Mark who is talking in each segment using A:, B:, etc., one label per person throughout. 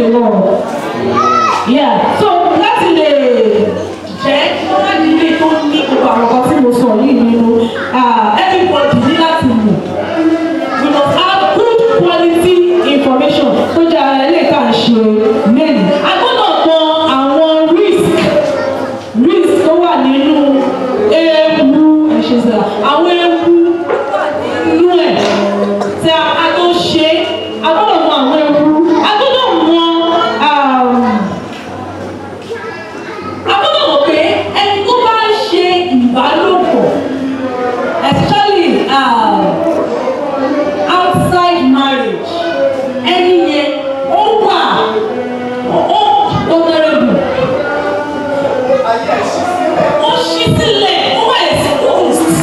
A: the lord yeah so láti lè jẹ́ kí wọ́n má di ilé tó ní gbogbo àwọn kan tí mo sọ yìí nínú ah, everybody ní láti mọ̀ we must have good quality information tó jẹ́ ara ilé ká ṣe lẹ́nu. a gbọ́dọ̀ mọ àwọn risk risk tó wà nínú ewu ẹ̀ṣẹ̀ sọ̀rọ̀ àwọn ewu tó wà nínú ẹ̀ tí a a tó ṣe a gbọ́dọ̀ mọ àwọn ewu a gbọ́dọ̀ mọ um, a gbọ́dọ̀ mọ̀ pé ẹni tó bá ń ṣe ìbálòpọ̀ especially um, outside marriage ẹni yẹn ó wà ó vulnerable ó ṣí sílẹ̀ ó wà exposed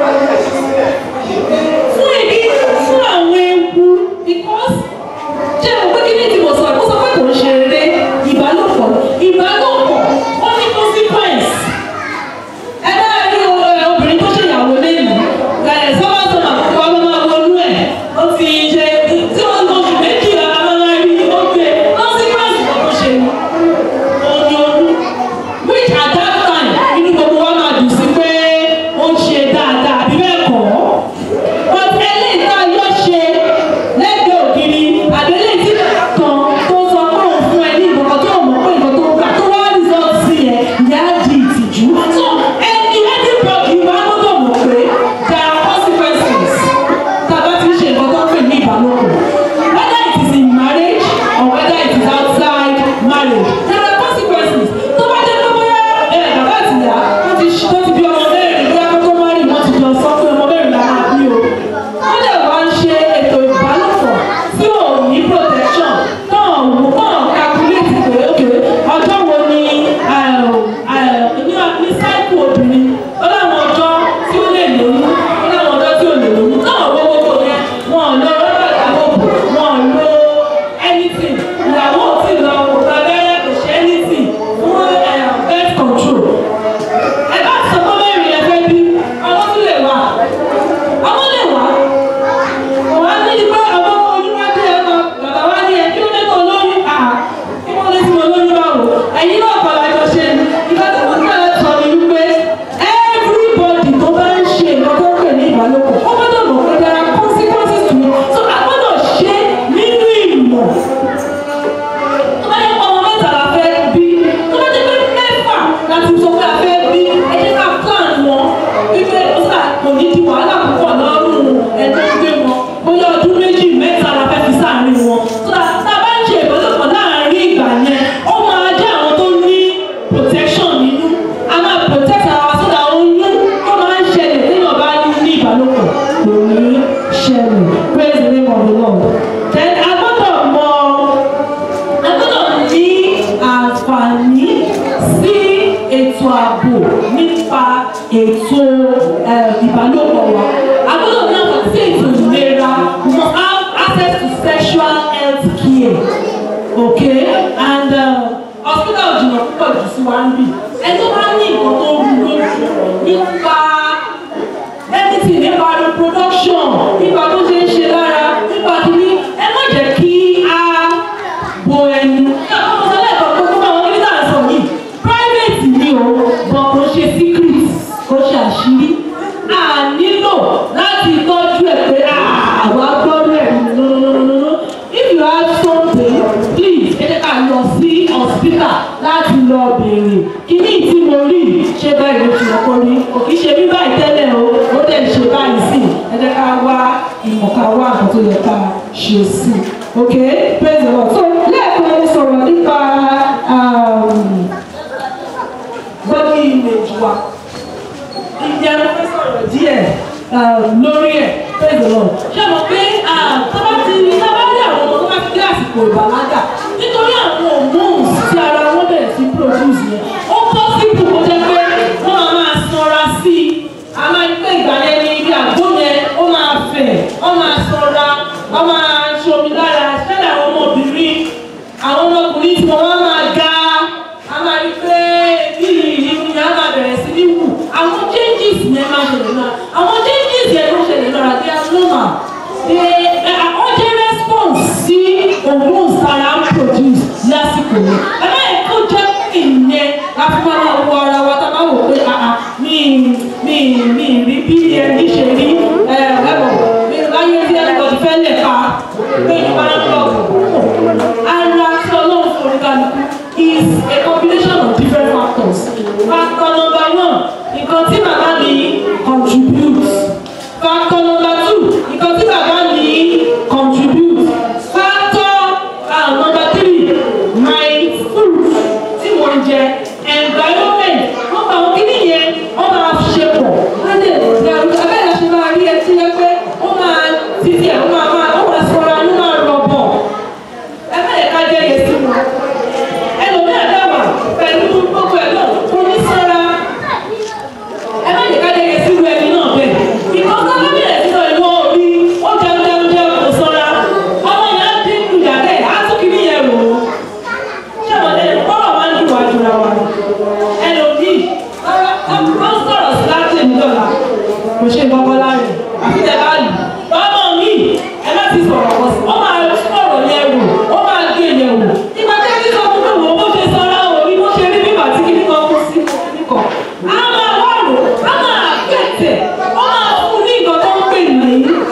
A: fún èmi fún àwọn ewu because jẹ́ mo pé kí ni tí mo sọ mo sọ pé kò ń ṣe eré ìbálòpọ̀ ìbálòpọ̀ ó ní consequence ẹ bá rí o- ẹ, obìnrin tó ṣèyàwó lẹ́nu ẹ sọ́wọ́ sọ́mà kó wá máa wọnú ẹ̀ ó ti ṣe tí wọ́n lọ oṣù méjì amára rí ó gbé consequence kan tó ṣe ni oyún ọdún which at that time inú gbogbo wa máa dùn sí pé ó ń ṣe dáadáa àbí bẹ́ẹ̀ kọ́ but eléyìí tá a yọ ṣe lẹ́gbẹ̀ẹ́ ògiri àbẹ́lẹ̀ tí kan tó sọ pé òun fún ẹ ní ìbọ̀kan tó mọ̀ pé nǹkan tó gbà tó wá result sí ẹ ìyá di ìtìjú so ẹni ẹni bọ́ọ̀kì máa gbọ́dọ̀ mọ̀ pé there are consequences tá a bá ti ń ṣe nǹkan tó ń pè ní ìbálòpọ̀ whether it is in marriage or whether it is outside marriage there are consequences tó bá jẹ́ pé bóyá ẹ bàbá àti ìyá wọ́n ti ṣ- wọ́n ti bí ọmọ mẹ́rin bóyá kó tó má rí wọ́n ti jọ sọ pé ọmọ mẹ́rin la máa bí o wọ́n dẹ̀ wá ń ṣe ètò ìbálòpọ̀ tí ò ní protection náà wò náà calculate pé ok ọjọ́ wo ni ní ní cycle obìnrin ó láwọn ọjọ́ tí ó lè lóyún ó láwọn ọjọ́ tí ò lè lóyún náà wọ́n gbogbo yẹn wọn ò lọ rọ́bà ìdábòbò wọn ò lo anything ìyàwó ò tí ì lọ kò gba abẹ́rẹ́ kò ṣe anything fún eh, birth control ẹ bá sọ pé mẹ́rin ẹ fẹ́ bí ọmọ tún lè wà ọmọ lè wà wà á ní pé ọmọ oníwájú ẹ lọ bàbá wa ní ẹ kí ló dé tó lóyún à kí wọ́n lé tí mo lóyún báwo ẹ̀yin náà kọ́ lájọ ṣe ni ìgbà tí mo ní ẹ sọ ni wípé everybody tó bá ń ṣe nǹkan tó ń pè ní ìbálòpọ̀ ó gbọ́dọ̀ mọ̀ pé there are consequences to it so a gbọ́dọ̀ ṣe nínú ìmọ̀ tó bá yẹ kó ọmọ mẹ́ta la fẹ́ bí tó bá jẹ́ pé mẹ́fà láti sọ pé a fẹ́ bí ẹ jẹ́ ká plan wọn wípé ó sà kò ní di wàhálà púpọ̀ lọ́rùn ẹ̀dọ́ gbé wọn bóyá ọdún méjì mẹ́ta la fẹ́ fi sáàárín wọn tó dà tá a bá ń ṣe ìbálòpọ̀ láàárín ìgbà yẹn ó máa jẹ́ àwọn tó ní protection nínú a máa protect ara wa sódà oyún tó máa ń ṣẹlẹ̀ téèyàn bá ní ní ìbálòpọ̀ kò ní ṣẹlẹ̀ praise the name of the lord then a gbọ́dọ̀ mọ a gbọ́dọ̀ ní àǹfààní sí ètò ààbò nípa ètò eh, ìbálòpọ̀ wa a gbọ́dọ̀ ní àǹfààní sí ètò ìlera we must have access to sexual health care okay and uh, hospital jìnnà púpọ̀ jù sí wa ń bì ẹni tó bá ní nǹkan tó rú lójú nípa anything nípa reproduction nípa tó ṣe ń ṣe lára nípa kìíní ẹ má jẹ́ kí a bo ẹnu ọmọ sọlá ẹ̀kọ́ pé kó máa wọlé náà sọ yìí private ni o but kò ṣe secret kò ṣe àṣírí a nílò láti tọ́jú ẹ̀ pé àwa gbọ́dọ̀ ẹ̀ nonononono if you have something please ẹ jẹ́ ká lọ sí hospital láti lọ béèrè kíní tí mo rí ṣé báyìí ló ti lọ́kọ́ rí kò kí ṣe bí báyìí tẹ́lẹ̀ o ó dẹ̀ ṣe báyìí sí ẹ jẹ́ ká wá ìmọ̀ ká wá nǹkan tó yẹ ká ṣe sí ok praise the lord so lẹ́ẹ̀kan mo sọ̀rọ̀ nípa um, body image wa ìjẹ́ mo fẹ́ sọ̀rọ̀ díẹ̀ um, lórí ẹ̀ praise the lord ṣé mo pé tọ́ba ti tọ́ba rí àwọn ọmọ tó bá ti dé àsìkò ìbàlágà nítorí àwọn hormones tí ara wọn bẹ̀rẹ̀ sí produce yẹn ó possible kó jẹ́ pé wọ́n máa máa sanra sí i a máa ń pè ìgbà yẹn ní ibi àgbo yẹn ó máa fẹ̀ ó máa sanra ó máa ṣomi lára ṣẹlẹ̀ àwọn ọmọbìnrin àwọn ọmọkùnrin tí wọ́n wá máa ga a máa rí pé bí ìrìn yẹn á máa bẹ̀rẹ̀ sí ní wù àwọn changes yẹn máa ṣẹlẹ̀ náà àwọn changes yẹn ló ṣẹlẹ̀ náà they are normal they are urgent response sí hormones tara ni ẹ má yẹ kó jẹ́ ìyẹn láti máa máa wo ara wa tá a bá wò pé àà mi mi mi rí bí ẹni ṣe rí ẹ ẹ̀bọ̀ mi láyé tí ẹnìkan fẹ́ lè pa pé ìgbà ń lọ ara tí ọlọ́run fún oníkálukú is a combination of different factors factor number one nǹkan tí bàbá mi contribute factor number two nǹkan tí bàbá mi contribute factor uh, number three my food tí mo ń jẹ environment wọ́n bá wọn kíní yẹn wọ́n máa ṣe pọ̀ wọ́n lè ṣe abẹ́rẹ́ ṣe máa rí ẹtí yẹn pé ó máa títí ẹ̀ ó máa máa ó máa sọra ló máa rọ̀ bọ̀ ẹ má yẹ ká jẹ́ yẹn sí wọn ẹlòmíràn dábàá pẹ̀lú gbogbo ẹ̀ náà kò ní sọ́ra ẹ má yẹ ká jẹ́ yẹn sí irú ẹni náà bẹ́ẹ̀ ìkọ́ sábà bẹ̀rẹ̀ sí lọ ìwọ orí ó jẹun jẹun jẹun kò sọ́ra ọmọ yẹn á dín ìyá rẹ̀ á tún kí níyẹn rò ó ṣé àwọn ẹni kọ́rọ̀ máa ń dùn wá jura wa ẹlòmíì ó ń sọ̀rọ̀ sí láti èmi dọ̀là kò ṣe kọ́kọ́ láàrin àfi tẹ bá lù ọmọ mi ẹ má ti sọ̀rọ̀ kọ́ sí ó máa sọ̀rọ̀ yẹn wò ó máa gé yẹn wò nígbà tí a ti sọ fún mi wò ó bó ṣe sọ̀rọ̀ orí bó ṣe rí bíbà tí kìíní kan kú sí kìíní kan á máa wá rò á máa kẹ̀tẹ̀ ó máa fún ní nǹkan tó ń pè ní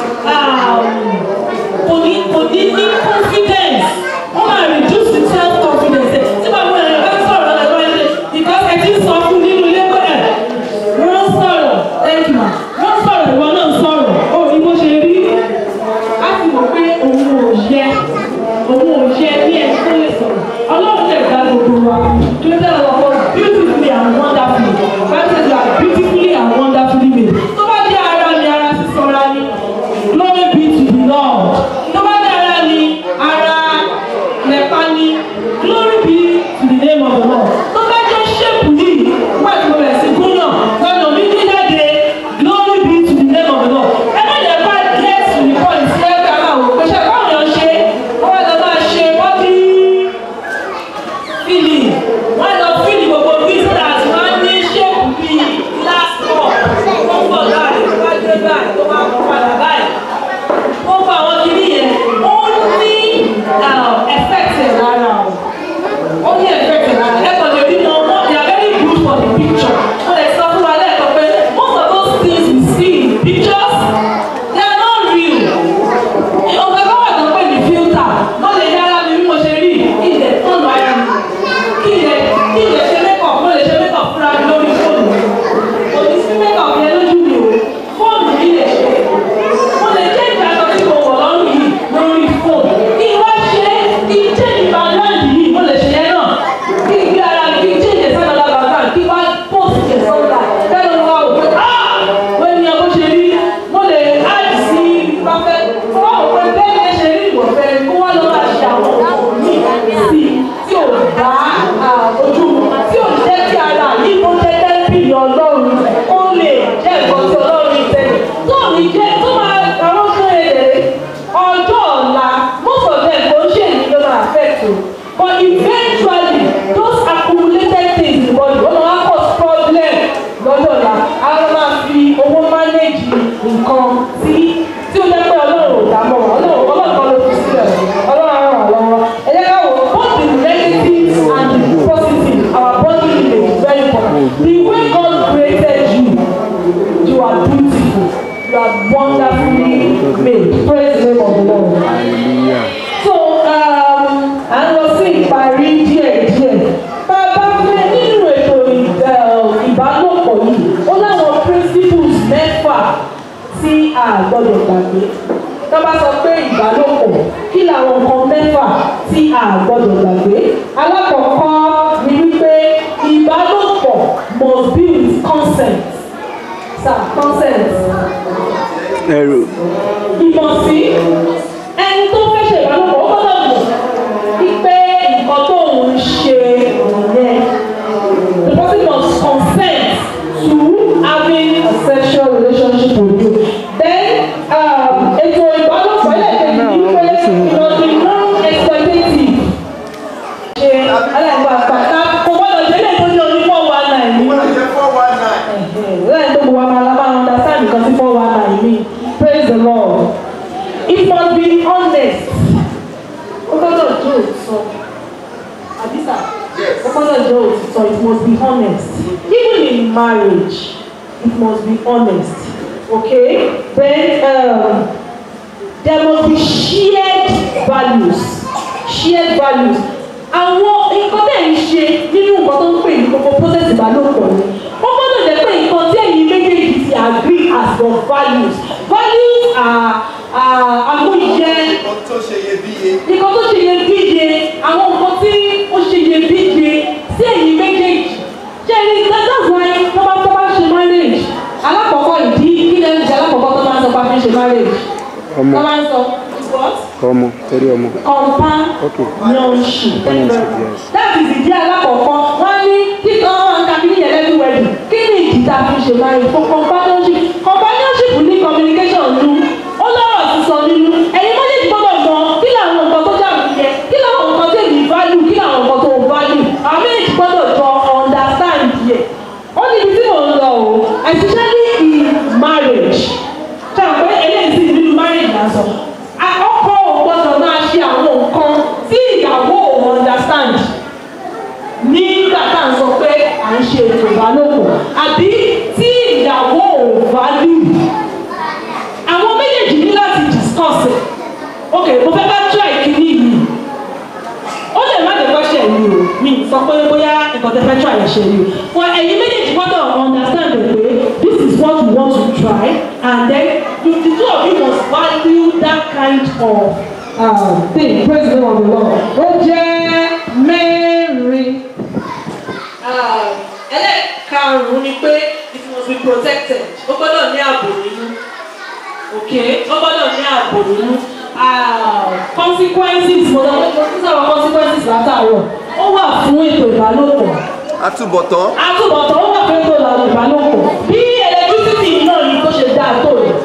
A: kò ní kò ní ní confidence ó máa reduce the self confidence ẹ̀ tí bàbá rẹ̀ bá sọ̀rọ̀ lọ́wọ́ ẹ̀ ṣe because ẹ ti sọ fún nínú ilé pé ẹ̀ wọ́n sọ̀rọ̀ thank you ma wọ́n sọ̀rọ̀ ìwọ náà sọ̀rọ̀ ó ní bó ṣe rí á ti mọ̀ pé òun ò yẹ òun ò yẹ ní ẹni tó lè sọ̀rọ̀ ọlọ́run lè dá gbogbo wa tó ń tẹ̀lé ọkọ beautifully and wonderfully that is like beautifully and wonderfully made tó bá jẹ́ ara mi ara sísọra ni glory be to the lord tó bá jẹ́ ara mi ara lẹ́pa ni glory be to the name of the lord tó bá jẹ́ ṣépù yìí wọ́n ti bẹ̀rẹ̀ sí gúnyàn lọ́nà mi ní jáde glory be to the name of the lord ẹ má jẹ́ bá get to the point sí ẹgbẹ́ àwọn àwọn òpèsè báwọn yàn ṣe wọ́n lọ máa ṣe bọ́dí fílì wọ́n lọ fílì gbogbo business wọ́n ní ṣépù bíi last call wọ́n bọ̀ láàrin tó bá dé báyìí tó bá kó padà báyìí gbogbo àwọn kìíní yẹn ó ní effect ẹ̀ lára o ó ní effect ẹ̀ lára ẹ̀ kàn lè rí wọn wọ́n they are very good for the picture wọ́n lè sọ fún wa lẹ́ẹ̀kan pé most of those things we see in pictures they are not real ọ̀gá kan wà tó pè ní filter wọ́n lè yára mi bí mo ṣe rí ilẹ̀ tọ́nu ara mi kí ilẹ̀ kí ilẹ̀ ṣe makeup mo lè ṣe makeup fúnra mi lórí fóònù kò ní sí makeup yẹn lójú mi o fóònù mi lè ṣe mo lè jẹ́ ìgbà kan tí mo wọ̀ lọ́rùn yìí lórí fóònù kí n wá ṣe kí n jẹ́ ìgbà láǹdì yìí mo lè ṣe yẹn náà kí n gbé ara mi kí n jẹ́ ìjẹsán lọ́la bàbá kí n wá post ìjẹsán lọ́la bẹ́ẹ̀ ló wá wò pé ah wọ́n ní ọkọ̀ ṣe rí mo lè add sí pàfẹ́ fún àwọn pé bẹ́ẹ̀ ni ẹ ṣe rí ìwọ̀fẹ́ kó wá lọ́ máa ṣe àwọn ọkọ̀ mi sí tí ò bá ojú tí ò jẹ́ kí ara yìí kó jẹ́ tẹ́lifí ọlọ́run ó lè jẹ́ nǹkan tí ọlọ́run ìtẹ́lẹ̀ tó ní jẹ́ tó máa àwọn kan èdè ọjọ́ ọ̀la most of them kò ń ṣe èyí ló máa affect o but eventually those accumulated things in the body wọ́n máa cause problem lọ́jọ́ ọ̀la àwọn máa fi owó manage nǹkan tí tí ó jẹ́ pé ọlọ́run ò dá mọ́ wọn ọlọ́run ọlọ́run kan ló fi sílẹ̀ ọlọ́run á ràn wá lọ́wọ́ ẹ jẹ́ ká wò both the negative and the positive our body image is very important the way God created you you are beautiful you are wonderfully made praise the name of the Lord. so um, à ń lọ sí ìparí díẹ̀díẹ̀ bá a bá fẹ́ nínú ètò ì- eh, ìbálòpọ̀ yìí ó láwọn principles mẹ́fà tí a gbọ́dọ̀ gbàgbé tó bá sọ pé ìbálòpọ̀ kí làwọn nǹkan mẹ́fà tí a gbọ́dọ̀ gbàgbé alákọ̀ọ́kọ́ ni wípé ìbálòpọ̀ must be with consent sir consent
B: ẹrù
A: ìmọ̀ sí ẹni tó fẹ́ ṣe ìbálòpọ̀ ó gbọ́dọ̀ mọ̀ wípé nǹkan tó ń ṣe yẹn the person must consent to having a sexual relationship with you then um, ètò ìbálòpọ̀ ẹlẹ́kẹ̀ẹ́ ni wípé ìrọ̀lẹ́ non-exploitative ṣe aláìgbà pàtàkì kò gbọ́dọ̀ jẹ́ lè tó ní oní four one nine ní lẹ́yìn tó gbogbo wa máa lábá understand nǹkan tí four one nine mean praise the lord it must be honest ó gbọ́dọ̀ jó òtọ́ àbí sísà ó gbọ́dọ̀ jẹ́ òtítọ́ it must be honest even in marriage it must be honest okay then um, there must be shared values shared values àwọn nǹkan tẹ̀ ń ṣe nínú nǹkan tó ń pè ní gbogbo process ìbálòpọ̀ ni ó gbọ́dọ̀ jẹ́ pé nǹkan tí ẹ̀yin méjèèjì ti agree as your values values are are amóyẹ
C: Nǹkan tó ṣe iyebíye.
A: nǹkan tó ṣe iyebíye àwọn nǹkan tí ó ṣe iyebíye sí ẹ̀yin méjèèjì ṣe ní that's why tó bá tó bá ṣe marriage alákọ̀ọ́kọ́ ìdí kí lẹ́nu jẹ́ alákọ̀ọ́kọ́ tó máa ń sọ pé a fi ń ṣe marriage
B: ọmọ
A: tó máa ń sọ is what?
B: ọmọ torí ọmọ
A: companionship.
B: Companionship, yes.
A: that is ìdí alákọ̀ọ́kọ́ wọ́n ní kíkọ́ wọn ká kí nìyẹn lẹ́nu wẹ̀dù kí ni ìdí tá a fi ṣe marriage for companionship companionship ní communication nínú ó lọ́rọ̀ sísọ nínú ẹ̀yin méjèèjì gbọ́dọ̀ mọ kí làwọn nǹkan tó jà mí yẹ kí làwọn nǹkan tó èmi value kí làwọn nǹkan tó value àwọn méjèèjì gbọ́dọ̀ jọ understand yẹ ó ní ibi tí mò ń lọ o especially in marriage ṣe àpẹ eléyìí sì nínú marriage lásán ọkọ ò gbọ́dọ̀ máa ṣe àwọn nǹkan tí ìyàwó ò understand nígbà tá à ń sọ pé à ń ṣe ètò ìbálòpọ̀ àbí tí ìyàwó ò value àwọn méjèèjì ní láti discuss ẹ̀ ok mo fẹ́ bá try kìíní yìí ó lè má lè kọ́ṣẹ́ yìí o mi sọ pé bóyá nǹkan tẹ́ fẹ́ try ẹ̀ ṣe yìí o for ẹ̀yin méjèèjì gbọ́dọ̀ understand ẹ̀ pé this is what you want to try and then you the two of you must value that kind of um, thing praise the name of the lord ó jẹ́ mẹ́rin ẹlẹ́ẹ̀karùn-ún ni pé it must be protected ó gbọ́dọ̀ ní ààbò nínú okay ó gbọ́dọ̀ ní ààbò nínú Ah, consequences mo lọ mo tún sábà consequences látàárọ̀ ó wà fún ètò ìbálòpọ̀
C: Àtúbọ̀tán.
A: àtúbọ̀tán ó wà fún ètò ìbálòpọ̀ bí electricity náà ni tó ṣe dáa tó rẹ̀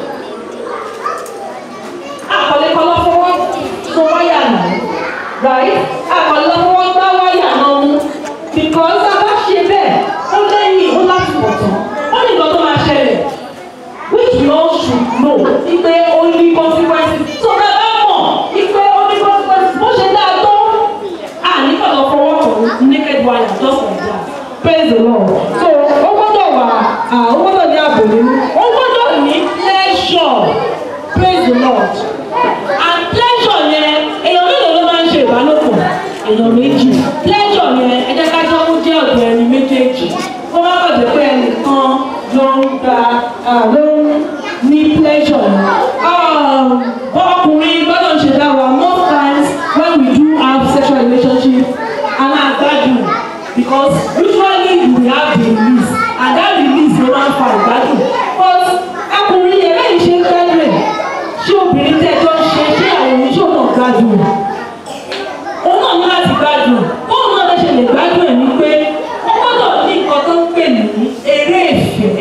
A: àkọlẹ́kọlọ́ fọwọ́ tó wáyà náà right àkọlẹ́ fọwọ́ gbá wáyà náà mú because a bá ṣe bẹ́ẹ̀ ó lẹ́yìn ó láti bọ̀ tán ó ní nǹkan tó máa ṣẹlẹ̀ which we all should know ipe ó ní consequences so bẹ́ẹ̀ bá mọ̀ ipe ó ní consequences bó ṣe dáa tó à ní kọ̀dọ̀ fọwọ́ kàn naked wire just like that praise the lord so ó gbọ́dọ̀ wà ó gbọ́dọ̀ ní ààbò nínú ó gbọ́dọ̀ ní pleasure praise the lord and pleasure yẹn èèyàn mélòó ló máa ń ṣe ìbálòpọ̀ èèyàn méjì pleasure yẹn ẹ jẹ́ ká jọ ó jẹ́ ọ̀dọ̀ ẹni méjèèjì ó má bàjẹ́ pé ẹnìkan ló ń gba ah, ló ń ní pleasure yẹn Um, ọkùnrin gbọ́dọ̀ ṣe dá wa most times when we do have sexual relationship and na gbádùn because usually we have the release and that release ló máa ń fa ìgbádùn but ọkùnrin yẹn lẹ́yìn ṣe ń gbádùn ẹ̀ ṣé obìnrin tẹ́ ẹjọ́ ń ṣe ṣé àwọn oníṣòwò náà gbádùn ẹ̀ òun náà ní láti gbádùn bóun náà lè ṣe lè gbádùn ẹ̀ ní pé ó gbọ́dọ̀ ní nǹkan tó ń pè ní eré ìfẹ́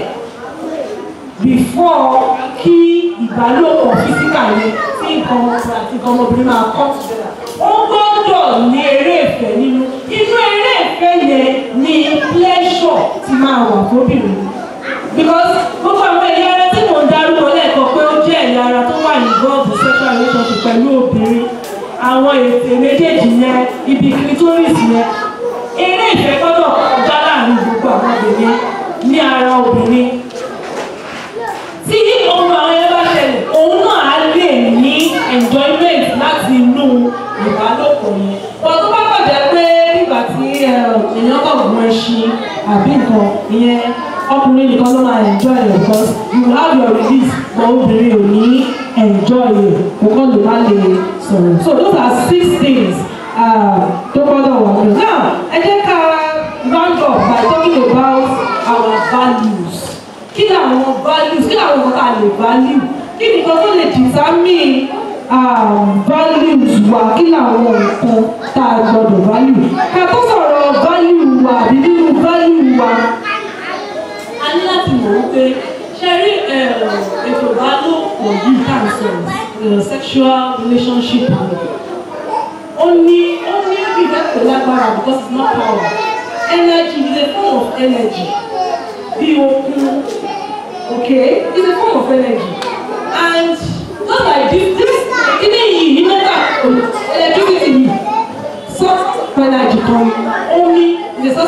A: before kí ìbálòpọ̀ físíkà yẹn tí nǹkan ọmọkùnrin àti nǹkan ọmọbìnrin máa come together ó gbọ́dọ̀ ní eré ìfẹ́ nínú inú eré ìfẹ́ yẹn ni pleasure ti máa wà fóbìnrin because gbogbo àwọn ẹ̀yà ara tí mò ń dárúkọ lẹ́ẹ̀kan pé ó jẹ́ ẹ̀yà ara tó wà involved in sexual relationship pẹ̀lú obìnrin àwọn ètè méjèèjì yẹn ibi clitoris yẹn eré ìfẹ́ gbọ́dọ̀ kọjá láàrin gbogbo àwọn obìnrin ní ara obìnrin tí ohun àwọn ẹgbẹ́ bá ṣẹlẹ̀ òun náà á lè ní enjoyment láti inú ìbálòpọ̀ yẹn bọ̀ tó bá bàjẹ́ pé nígbà tí èèyàn kàn gun ẹṣin àbí nǹkan ìyẹn ọkùnrin nìkan ló máa enjoy it because you will have your release but obìnrin ò ní enjoy it kò kàn lè má lè sọ̀rọ̀ so those are six things uh, tó gbọ́dọ̀ wà lọ. now ẹ jẹ́ ká round up by talking about our values kí làwọn values kí làwọn nǹkan tá a lè value kí nìkan tó lè determine um, values wa kí làwọn nǹkan tá a gbọdọ̀ value ká tó sọ̀rọ̀ value wa àbí nínú value wa a ní láti mọ̀ wípé ṣe rí ètò ìbálòpọ̀ yìí tá à ń sọ̀rọ̀ sexual relationship ó ní ó ní ìfẹ́ pẹ̀lú lágbára because it's not power energy is a form of energy bí okun okay it's a form of energy and just like this this ilé yìí iná gbà electricity yìí source of energy kan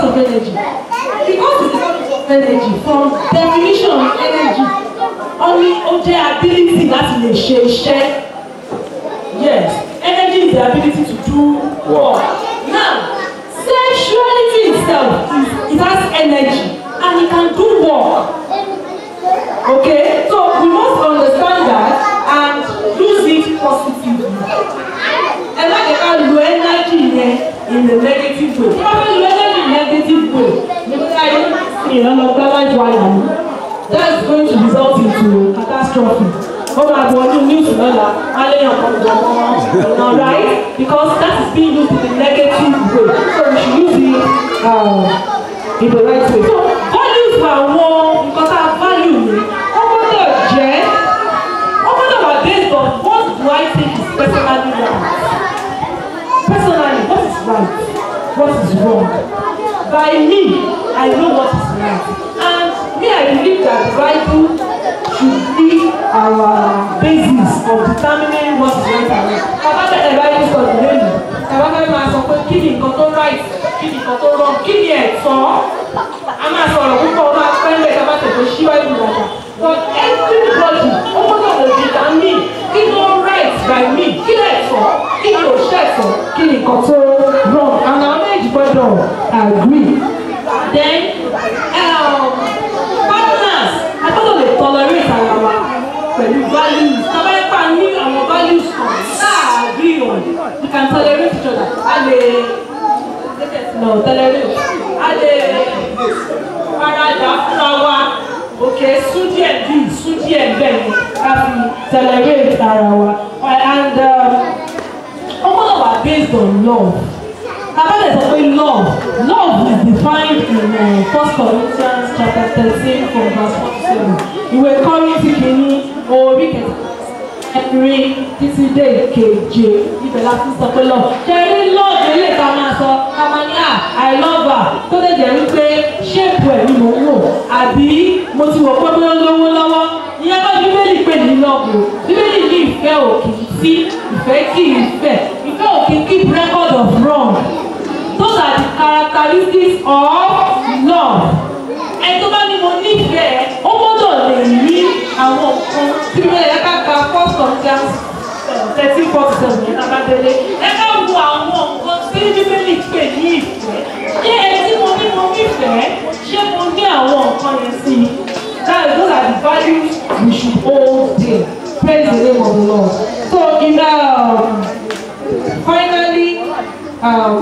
A: source of energy because it's a source of energy from definition of energy ó ní ó jẹ́ ability láti lè ṣe iṣẹ́ yes energy is the ability to do work now sexuality itself is it has energy and it can do work okay so we must understand that and use it positively ẹ má jẹ́ ká lo energy yẹn in a negative way tí wọ́n fẹ́ lo energy in a negative way ní bí ayé ìrànlọ́gbá láti wáyà ní that is going to result into catastrophe ó máa bọ̀ ọdún news lọ́la wọ́n lé yàn kan jọ mọ́ ọ̀nà right because that is being used in a negative way so we should use it um, in the right way so values àwọn nǹkan tá a value ni wọ́n gbọ́dọ̀ jẹ́ wọ́n gbọ́dọ̀ wà based on what do I think is personally right personally what is right what is wrong by me I know what is right and me I believe that the Bible should be our basis of determining what is right and wrong bàbá bẹ̀rẹ̀ Bible study lónìí bàbá bẹ̀rẹ̀ máa sọ pé kí ni nǹkan tó right kí ni nǹkan tó wrong kí ni ẹ̀tọ́ a máa sọ̀rọ̀ púpọ̀ ó máa pẹ́ lẹ́ka bá tẹ̀sán síwájú ìdájà but everybody ó gbọ́dọ̀ lè determine kí ló right by me kí lè tọ́ kí ni ò ṣẹ̀tọ́ kí ni nǹkan tó wrong and àwọn méjì gbọ́dọ̀ agree then um, partners a gbọ́dọ̀ lè tolerate ara wa pẹ̀lú values tábàyẹ́pà ní àwọn values kan tá a agree on we can tolerate each other a lè no tolerate a lè faradà fúnra wa òkè sún díẹ̀ bí sún díẹ̀ bẹ́ẹ̀ ni ká fi tolerate ara wa and ó gbọ́dọ̀ wà based on love Abale sọ pé love love is defined in uh, First Corinthians chapter thirteen from verse one to seven. Ìwé Kọ́rìntì kìíní orí kẹta ẹ̀rin títí dé keje ibẹ̀ la fi sọ pé love. Ṣé rí love ilé ká máa sọ ká máa ní à I love her tó lè jẹ́ wípé ṣéèpù ẹ̀ ni mò ń wò àbí mo ti wọ̀ pé bí ó lówó lọ́wọ́ ìyẹn bá bíbélì pè ní love o bíbélì ní ìfẹ́ òkì sí ìfẹ́ kì í fẹ́ ìfẹ́ òkì keep record of wrong those are the characteristics of love ẹni tó bá ní mo nífẹ̀ẹ́ ó gbọ́dọ̀ lè ní àwọn nǹkan tí bíbélì ẹ ká ka first Corinthians thirteen forty seven ní abádélé ẹ ká wo àwọn nǹkan tí bíbélì pè ní ìfẹ́ ṣé ẹ tí mo ní mo nífẹ̀ẹ́ ṣé mo ní àwọn nǹkan yẹn sí i that is those are the values we should hold dear praise the name of the Lord so in um, finally um,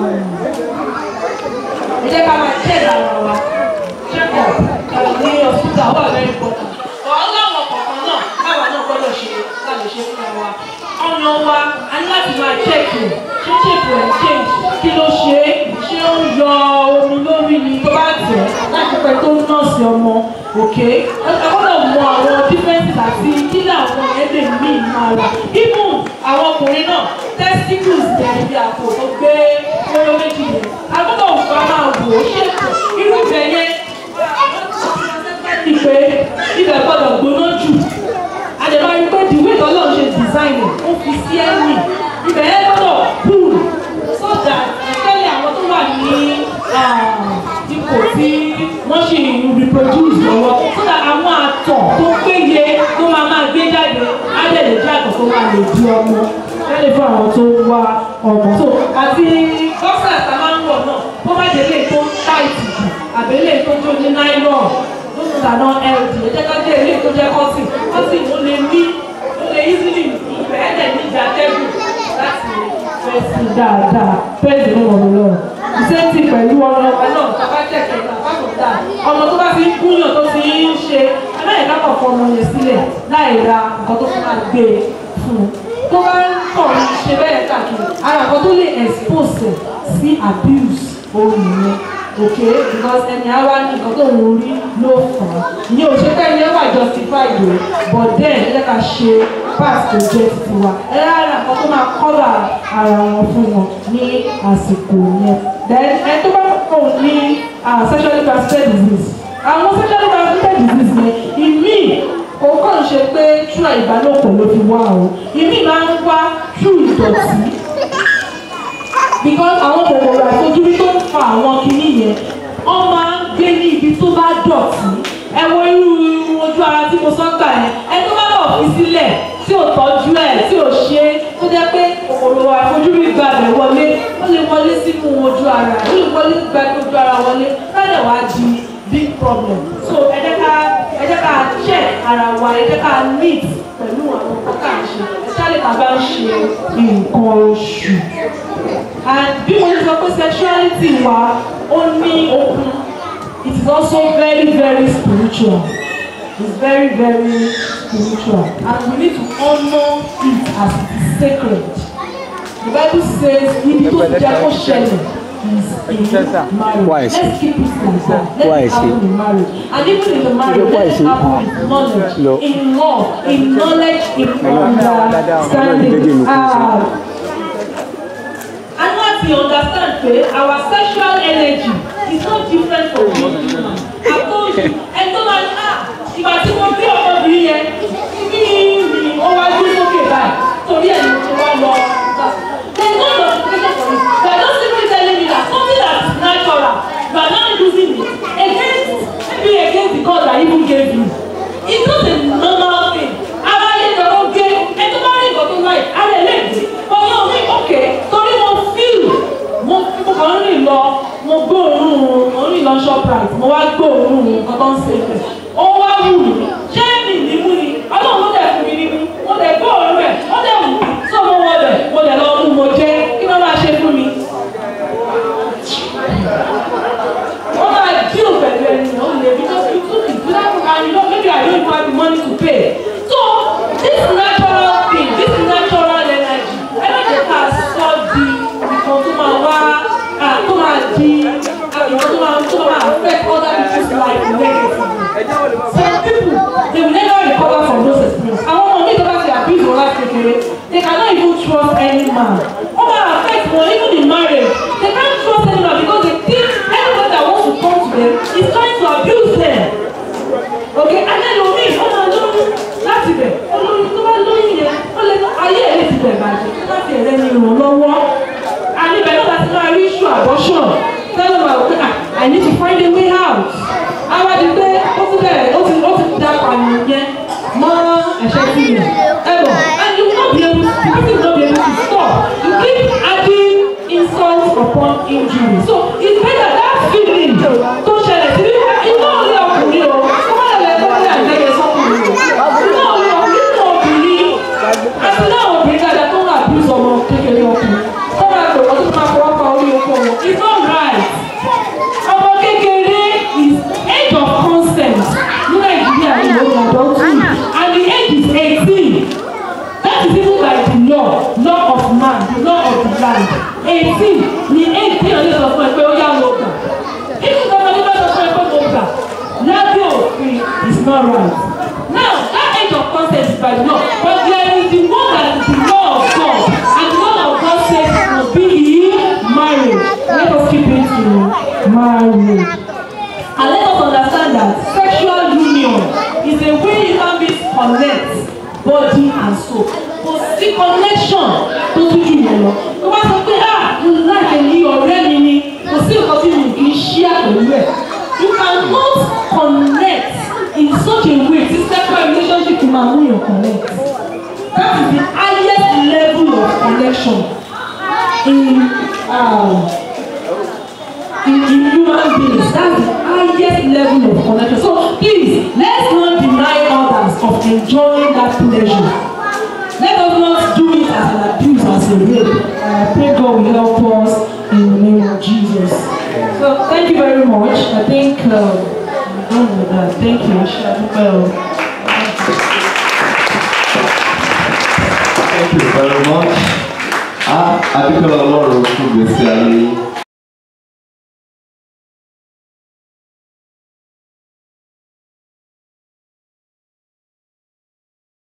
A: ẹ jẹ́ ká máa check ara wa check up ní hospital wà very important ọ̀hún láwọn kọ̀ọ̀kan náà káwa náà gbọ́dọ̀ ṣe ká lè ṣe fún wa ọ̀nà wa a ní láti máa check ẹ̀ ṣé check ẹ̀ change kí ló ṣe é ṣé ó ń yọ omi lórí ni tó bá tẹ̀ láti pẹ́ tó ń nọ́ọ̀sì ọmọ òkè ẹ gbọ́dọ̀ mọ àwọn differences àti kí làwọn yẹn lè mí ìmọ̀ra even àwọn ọkùnrin náà testicles yẹn ibi àpò tó gbé lóró méjì yẹn a gbọ́dọ̀ wá máa wò ó ṣètò irú ibẹ̀ yẹn ìpè ibẹ̀ gbọ́dọ̀ gbóná jù àdèmá rí pé the way tọ́lọ́ ṣe design ẹ̀ ó fi sí ẹ̀mí ibẹ̀ yẹn gbọ́dọ̀ cool so that especially àwọn tó wà ní ipò tí wọ́n ṣì ń reproduce lọ́wọ́ so that àwọn àtọ̀ tó péye tó máa máa gbé jáde á lè lè jẹ́ àtọ̀ tó máa lè di ọmọ lẹ́lẹ̀ fún àwọn tó ń wá ọmọ so àti bọ́sà tá a máa ń wọ̀ náà kó má jẹ́ lè tó táìtì jù àbẹ́lẹ̀ tó tó ní nylon lóṣù tàná ld ẹ jẹ́ ká jẹ́ ilé tó jẹ́ cotton cotton ó lè ní ó lè easily ìfẹ́ ẹ̀ ní ìdátẹ́gùn láti fẹ́ sí dáadáa praise the name of the Lord ìṣèǹtì pẹ̀lú ọmọ ọmọ náà bàbá jẹ̀kẹ̀ bàbá kò dáa ọmọ tó bá fi ń kúnyàn tó fi ń ṣe aláìká kọ̀ọ̀kan ọmọ yẹn sílẹ̀ láì ra nǹkan tó fún máa gbé e fún un tó bá ń kọ̀ ń ṣe bẹ́ẹ̀ káàkiri ara nǹkan tó lè expose sí abuse òun nìyẹn okay because ẹni àwa ní nǹkan tó ń rí ló fà á ní òṣèpẹ́ ẹni ẹ wà justified o but then ẹ jẹ́ ká ṣe pass to jẹ́ títí wa ẹ rárá nǹkan tó máa cover ara wọn fún wọn ní àsìkò yẹn then ẹ tó bá kọ̀ ní sexually transmitted disease àwọn sexually transmitted disease yẹn ìmí kò kàn ṣe pé túra ìbálòpọ̀ ló fi wá o ìmí máa ń wá tú ìdọ̀tí because àwọn kòkòrò àìfojúrí tó ń fa àwọn kinní yẹn wọ́n máa ń gbé ní ibi tó bá dọ̀tí ẹ wo irú ojú ara tí mo sọ gbà yẹn ẹ tó bá lọ fi sílẹ̀ tí ò tọ́jú ẹ̀ tí ò ṣe é tó jẹ́ pé kòkòrò àfojúrí gba abẹ wọlé ó lè wọlé sínú ojú ara ó lè wọlé gba ojú ara wọlé lálẹ́ wá di big problem so ẹ jẹ́ ká ẹ jẹ́ ká check ara wa ẹ jẹ́ ká meet pẹ̀lú àwọn nǹkan tá à ń ṣe especially tá a bá ń ṣe nǹkan oṣù and bí mo ṣe sọ pé sexuality wa ó ní okun it is also very very spiritual it's very very spiritual and we need to honour it as it is sacred the bible says ibi tó jẹ́ kó ṣẹlẹ̀ is in marriage
B: Why is
A: let's keep it like that
B: Why
A: let's
B: is
A: happen in marriage and even in the marriage
B: Why
A: let's
B: is it?
A: happen in knowledge
B: No.
A: in love in knowledge in
B: Dáadáa, dáadáa, Ọlọ́run jẹ́jẹ́
A: understanding
B: mi kú sí.
A: ah and once you understand pé our sexual energy is not different from human i told you ẹjọ́ máa ní ah ìgbà tí mo bí ọmọbìnrin yẹn bí mi ó wá gbé sókè báyìí torí ẹ̀ ní mo wá lọ there is no justification for it they are just simply telling me that something that is natural you are now using it against maybe against the God that even gave you it's not a normal thing ara yẹn lọ ló gé ẹjọ́ bá rí nǹkan tó láì ara ẹ̀ lè gbé ọyọ́ mi okay torí mo feel mo mo kàn ń rìn lọ mo gbóòórùn mo ń rìn lọ shoprite mo wá gbóòórùn nǹkan tó ń ṣe bẹ̀ ó wá wù mí ṣé mi ní mú ni ọlọ́run ló dẹ̀ fún mi ní mú mo dẹ̀ gbóòórùn rẹ̀ ó dẹ̀ wù mí tó mo wọ bẹ̀ mo dẹ̀ lọ mú mo jẹ́ kí ló máa ṣe fún mi. wọ́n máa deal pẹ̀lú ẹni náà ó lè because you took it without and you know maybe I don't even have the money to pay so this natural thing this natural energy ẹ má jẹ́ ká sọ di nǹkan tó máa wá ah, tó máa di ah, nǹkan tó máa tó máa affect other people's life negatively some people they will never recover from those experiences àwọn ọmọ mi tó bá ti abuse wọn láti kékeré they cannot even trust any man ó máa affect wọn even in marriage they can't trust any man because they think anyone that wants to come to them is trying to abuse them okay and then omi ó máa lóyún láti bẹ̀ olóyún tó bá lóyún yẹn ó lè ayé ẹ̀ lè ti bẹ̀ bàjẹ́ láti ẹ̀rẹ́ ni ìrànlọ́wọ́ and ibẹ̀ náà láti máa rí issue abortion tẹ́lẹ̀ máa wò pé ah I need to find a way out àwọn àti pé ó ti bẹ̀rẹ̀ ó ti ó ti da pààyàn yẹn mọ́ ẹ̀ṣẹ̀ sí mi ẹ̀rọ and you will not be able to the person will not be able to stop you keep adding insult upon injury so it's better that feeling tó ṣẹlẹ̀ sí wípé iná orí ọkùnrin o kó má lè kó lè àgbẹ̀yẹ sọ́kùnrin o iná orí ọkùnrin nínú obìnrin àti náà obìnrin dáadáa tó ń abuse ọmọ kékeré ọkùnrin tó máa pè wọ́n tó máa fọwọ́ pa orí oko wọn it's not right ọmọ kékeré is age of consent ní nàìjíríà ní ìlú adulthood and the age is eighteen that is even by the law law of man the law of the land eighteen ni age tí ìyànjú sọ fún ẹ pé ó yá lọ gbà even though ọmọdé bá sọ fún ẹ pé mo gbà lábẹ́ òfin is not right now that age of consent is by the law but there is the one that is the law of God and the law of God says it must be in marriage let us keep it to marriage and let us understand that sexual union is a way human beings connect body and soul kò sí connection tó tún jù yẹn lọ tó bá sọ pé ah mo láì ní ọ̀rẹ́ mi ni kò sí nǹkan tí mi kì í ṣí àpẹ̀lú ẹ̀ you cannot connect in such a way tí sexual relationship máa mú yàn connect that is the highest level of connection in um, in, in human beings that's the highest level of connection so please let's not deny others of enjoying that pleasure let us not do it as an abuse as a rape and i pray god will help us in the name of jesus so thank you very much i think um, i'm done with that thank you well.
C: Thank you very much. Ah, adúpẹ́ ọlọ́run fún gbèsè ayé yín.